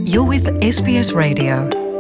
You're with SBS Radio.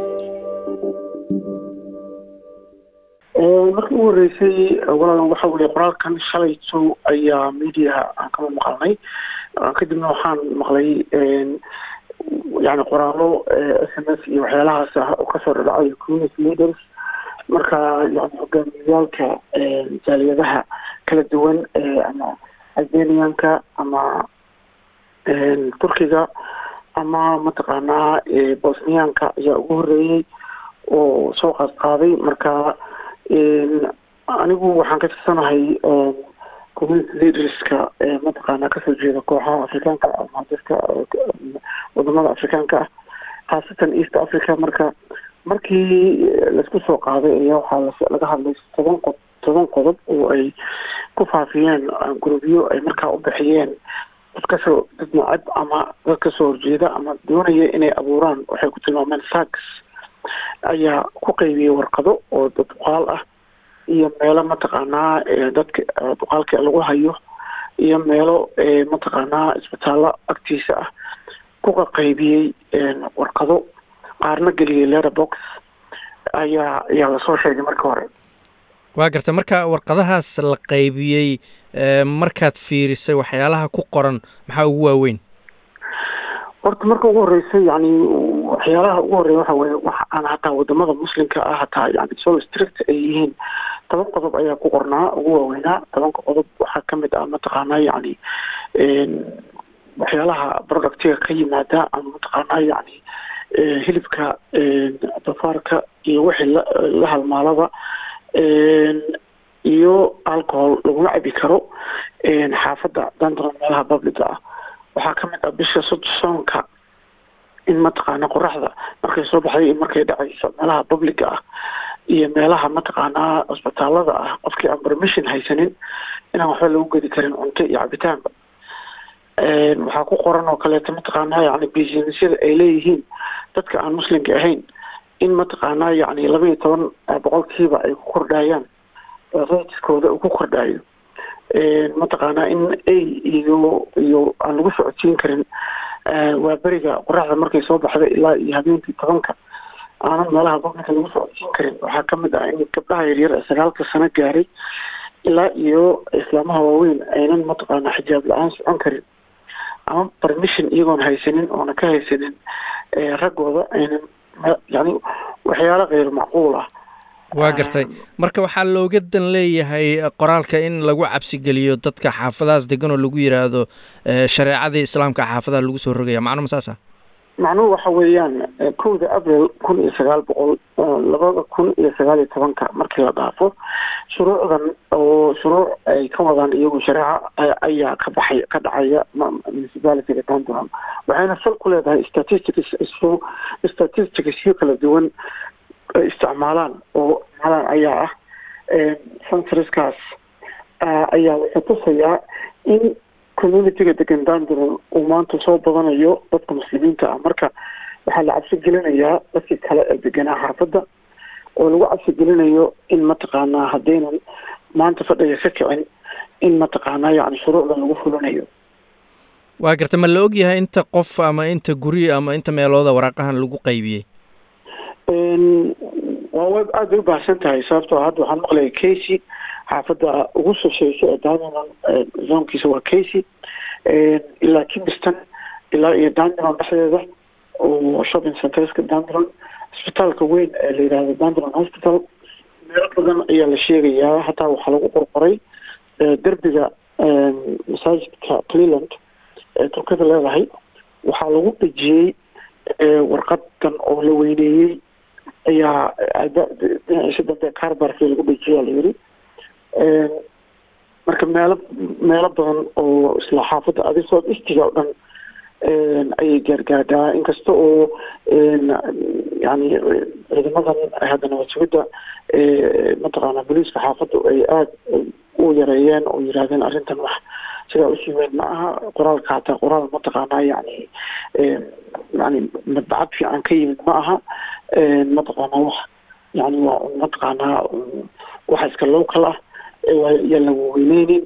markii ugu horeysay walaal waxa weye qoraalkan shalayto ayaa mediaha aan kama maqalnay kadibna waxaan maqlay yani qoraalo s m s iyo waxyaalahaas ah oo kasoo dhadhacay community leaders marka yani hogaamiyayaalka jaaliyadaha kala duwan ama albanianka ama turkiga ama mataqaanaa bosniyaanka ayaa ugu horeeyey oo soo qaad qaaday marka anigu waxaan ka tirsanahay community leaderska mataqaanaa kasoo jeeda kooxaha afrikaanka ama dadka wadamada afrikaanka ah khaasatan east africa marka markii laisku soo qaaday ayaa waxaa laga hadlay toban qod toban qodob oo ay ku faafiyeen gurubyo ay markaa u bixiyeen dad kasoo dad nacab ama dad kasoo horjeeda ama doonaya inay abuuraan waxay ku tilmaameen sags ayaa ku qaybiyey warqado oo dad duqaal ah iyo meelo mataqaanaa dadka duqaalka lagu hayo iyo meelo mataqaanaa isbitaallo agtiisa ah ku qaqaybiyey warqado qaarna geliyey letterbox ayaa ayaa lasoo sheegay marka hore waa garta marka warqadahaas la qaybiyey markaad fiirisay waxyaalaha ku qoran maxaa ugu waaweyn horta marka ugu horreysay yani waxyaalaha ugu horreeya waxa weye wax aan hataa wadamada muslimka ah hataa yani solo strict ay yihiin toban qodob ayaa ku qornaa ugu waaweynaa tobanka qodob waxaa kamid ah mataqaanaa yani waxyaalaha productiga ka yimaada ama mataqaanaa yani hilibka dafaarka iyo wixii la halmaalaba iyo alcohol laguma cabi karo xaafadda dandron meelaha publica ah waxaa kamid ah bisha soonka in mataqaana qoraxda markay soo baxday iyo markay dhacayso meelaha publica ah iyo meelaha mataqaanaa cusbitaalada ah qofkii aan permission haysanin inaan waxba lagu gedi karin cunto iyo cabitaanba waxaa ku qoran oo kaleeto mataqaanaa yani businessyada ay leeyihiin dadka aan muslimka ahayn in mataqaanaa yani laba iyo toban boqolkiiba ay ku kordhayaan ratiskooda uu ku kordhayo mataqaanaa in ay iyo iyo aan lagu socodsiin karin waa beriga qoraxda markay soo baxda ilaa iyo habeenkii tobanka aanan meelaha publica lagu socodsiin karin waxaa kamid ah in gabdhaha yaryar ee sagaalka sano gaaray ilaa iyo islaamaha waaweyn aynan mataqaanaa xijaab la-aan socon karin ama permission iyagoon haysanin oona ka haysanin raggooda aynan yani waxyaalo keyr macquul ah waa gartay marka waxaa looga dan leeyahay qoraalka in lagu cabsigeliyo dadka xaafadahaas degan oo lagu yiraahdo shareecadii islaamka xaafadaha lagu soo rogaya macnuma saas ah macnuhu waxa weeyaan kowda abril kun iyo sagaal boqol labada kun iyo sagaal iyo tobanka markii la dhaafo shuruucdan oo shuruuc ay ka wadaan iyagu shareeca ayaa ka baxay ka dhacaya municipalityga dandron waxayna sal ku leedahay statistics statisticsyo kala duwan isticmaalaan oo isticmaalaan ayaa ah sensorskaas ayaa wuxuu tusayaa in communityga degan dandron uu maanta soo badanayo dadka muslimiinta ah marka waxaa la cabsi gelinayaa dadkii kale ee deganaa xaafadda oo lagu cabsi gelinayo in mataqaanaa haddaynan maanta fadhiga ka kicin in mataqaanaa yani shuruucdan lagu fulinayo waa garta ma la ogyahay inta qof ama inta guri ama inta meelooda waraaqahan lagu qaybiyey waa way aada bay u baahsan tahay sababtoo hadda waxaan maqlaya casy xaafadda ugu sosheysa ee dandron zoonkiisa waa casy ilaa kingston ilaa iyo dandron dhexdeeda oo shopping centerska dandron isbitaalka weyn ee la yidhahdo dandron hospital meelo badan ayaa la sheegayaa hataa waxaa lagu qorqoray derbiga masaajidka cleland ee turkada leedahay waxaa lagu dhejiyey warqadan oo la weyneeyey ayaa dhinaciisa dambe carbarki lagu dhejiyaa la yiri marka meelo meelo badan oo isla xaafadda adisood istiga oo dhan ayay gaargaadhaa inkasta oo yani ciidamadan haddana waswidda mataqaana booliiska xaafadda ay aada u yareeyeen oo yiraahdeen arrintan wax sidaa usii weyn ma aha qoraalka hataa qoraal mataqaanaa yani yani madbacad fiican ka yimid ma aha mataqaanaa wax yani waa mataqaanaa waxa iska local ah yaa lagu weyneynin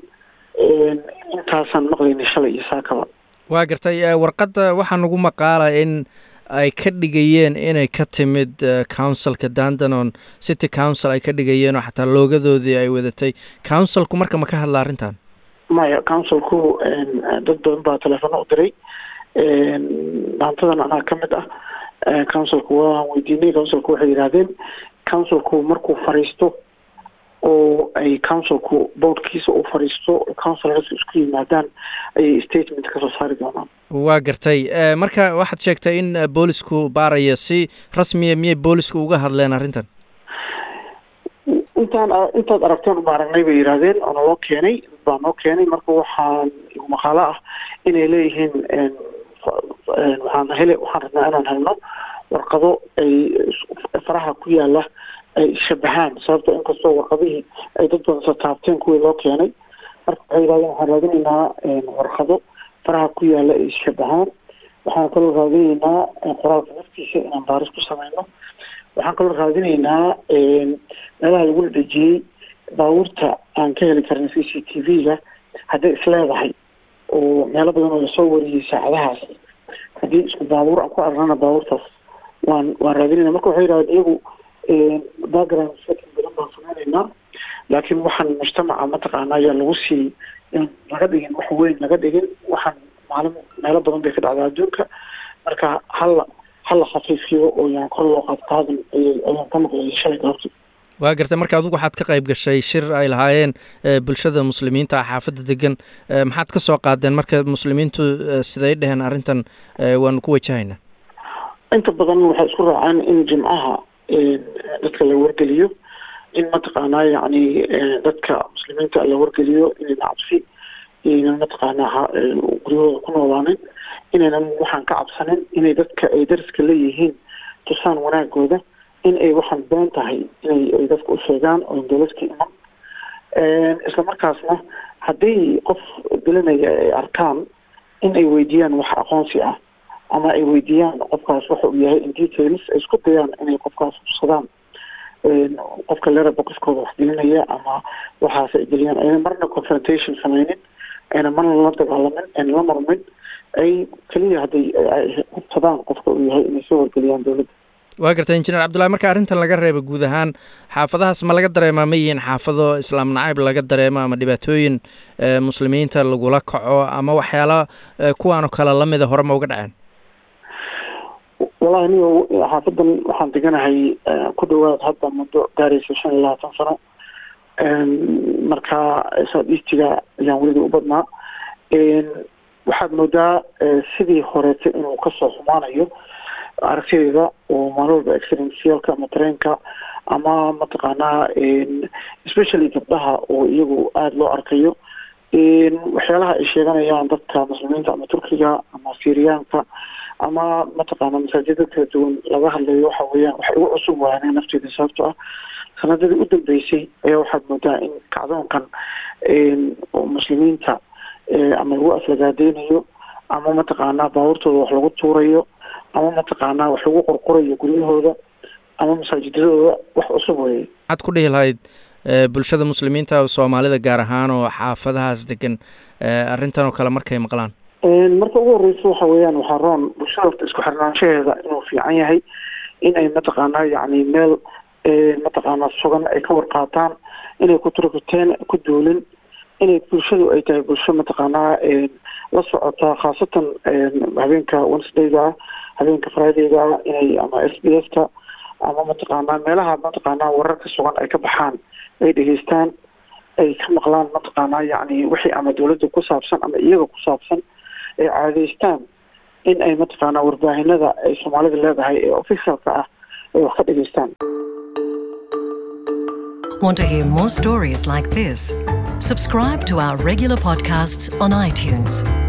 intaasaan maqlayna shalay iyo saakaba waa gartay warqadda waxaa nagu maqaala in ay ka dhigayeen inay ka timid councilka dandanon city council ay ka dhigayeen oo xataa loogadoodii ay wadatay councilku marka ma ka hadla arrintan maya councilku dad badan baa teleefano u diray maantadan anaa ka mid ah councilku waan weydiinay councilku waxay yidhahdeen councilku markuu fariisto oo ay councilku boardkiisa uu fariisto councilors isku yimaadaan ayay statement kasoo saari doonaan waa gartay marka waxaad sheegtay in boolisku baaraya si rasmiya miyay boolisku uga hadleen arrintan intaan intaad aragteen uma aragnay bay yidhaahdeen oo naloo keenay baa noo keenay marka waxaan maqaalo ah inay leeyihiin waxaan hele waxaan rabnaa inaan helno warqado ay faraha ku yaala ay shabahaan sababto inkastoo warqadihii ay dad badan soo taabteen kuwii loo keenay marka waxay yidhahdeen waxaan raadinaynaa warqado faraha ku yaala ay shabahaan waxaan kaloo raadinaynaa qoraalka naftiisa inaan baaris ku sameyno waxaan kaloo raadinaynaa meelaha lagula dhejiyey baabuurta aan ka heli karin c c t v-ga hadday isleedahay oo meelo badan oo lasoo wariyey saacadahaas haddii isku baabuur aan ku arnana baabuurtaas waan waan raadinayna marka waxay yidhahdeen iyagu background setting badan baan sameynaynaa laakiin waxaan mujtamaca mataqaana ayaa lagu sii laga dhigin wax weyn laga dhigin waxaan maalin meelo badan bay ka dhacdaa adduunka marka hala hala khafiifiyo oo yaan kor loo qaadqaadan ayaan ka maqlayay shalay goobti waa gartay marka adigu waxaad ka qayb gashay shir ay lahaayeen bulshada muslimiinta ah xaafadda degan maxaad ka soo qaadeen marka muslimiintu siday dheheen arrintan waanu ku wajahaynaa inta badan waxay isku raaceen in jimcaha dadka la wargeliyo in mataqaanaa yacni dadka muslimiinta la wargeliyo inayna cabsi inaynan mataqaanaa guryahooda ku noolaanin inaynan waxaan ka cabsanin inay dadka ay dariska leeyihiin tusaan wanaagooda in ay waxaan been tahay inay ay dadka u sheegaan oo dowladka iman isla markaasna haddii qof dilanaya ay arkaan in ay weydiiyaan wax aqoonsi ah ama ay weydiiyaan qofkaas waxa uu yahay in details ay isku dayaan inay qofkaas tusadaan qofka leraba qofkooda wax dilinaya ama waxaas ay geliyaan ayna marna confrontation sameynin ayna marna la dagaalamin ayna la marmin ay keliya hadday hubsadaan qofka uu yahay inay soo wargeliyaan dowladda waa gartay injineer cabdullahi marka arrintan laga reeba guud ahaan xaafadahaas ma laga dareemaa ma yihiin xaafado islaam nacayb laga dareemo ama dhibaatooyin muslimiinta lagula kaco ama waxyaala kuwaanoo kale lamida hore ma uga dhaceen wallahi niyo xaafadan waxaan deganahay ku dhawaad hadda muddo gaaraysa shan iyo labaatan sano marka saadiistiga ayaan weligii u badnaa waxaad moodaa sidii horeeta inuu kasoo xumaanayo aragtideeda oo maalin walba accidentyalka ama tareenka ama mataqaanaa especially gabdhaha oo iyagu aada loo arkayo waxyaalaha ay sheeganayaan dadka muslimiinta ama turkiga ama syriyaanka ama mataqaana masaajida kala duwan laga hadlayo waxa weeyaan waxay ugu cusub waayeen nafteeda sababto ah sanadadii u dambeysay ayaa waxaad moodaa in kacdoonkan oo muslimiinta ama lagu aflagaadeynayo ama mataqaanaa baabuurtooda wax lagu tuurayo ama mataqaanaa wax lagu qorqorayo guryahooda ama masaajidadooda wax cusub weeye maxaad ku dhihi lahayd bulshada muslimiinta soomaalida gaar ahaan oo xaafadahaas degan arrintan oo kale markay maqlaan marka ugu horeysa waxa weeyaan waxaa roon bulshada horta isku xirnaanshaheeda inuu fiican yahay in ay mataqaanaa yacni meel mataqaanaa sugan ay ka warqaataan inay ku turkuteen ku duulin inay bulshadu ay tahay bulsho mataqaanaa la socota khaasatan habeenka wednesdayga habeenka fridayga inay ama s b s ka ama mataqaanaa meelaha mataqaanaa wararka sugan ay ka baxaan ay dhegeystaan ay ka maqlaan mataqaanaa yacni wixii ama dowladda ku saabsan ama iyaga ku saabsan ay caadeystaan in ay mataqaanaa warbaahinada ay soomaalida leedahay ee officialka ah ay wax ka dhegeystaan Want to hear more stories like this? Subscribe to our regular podcasts on iTunes.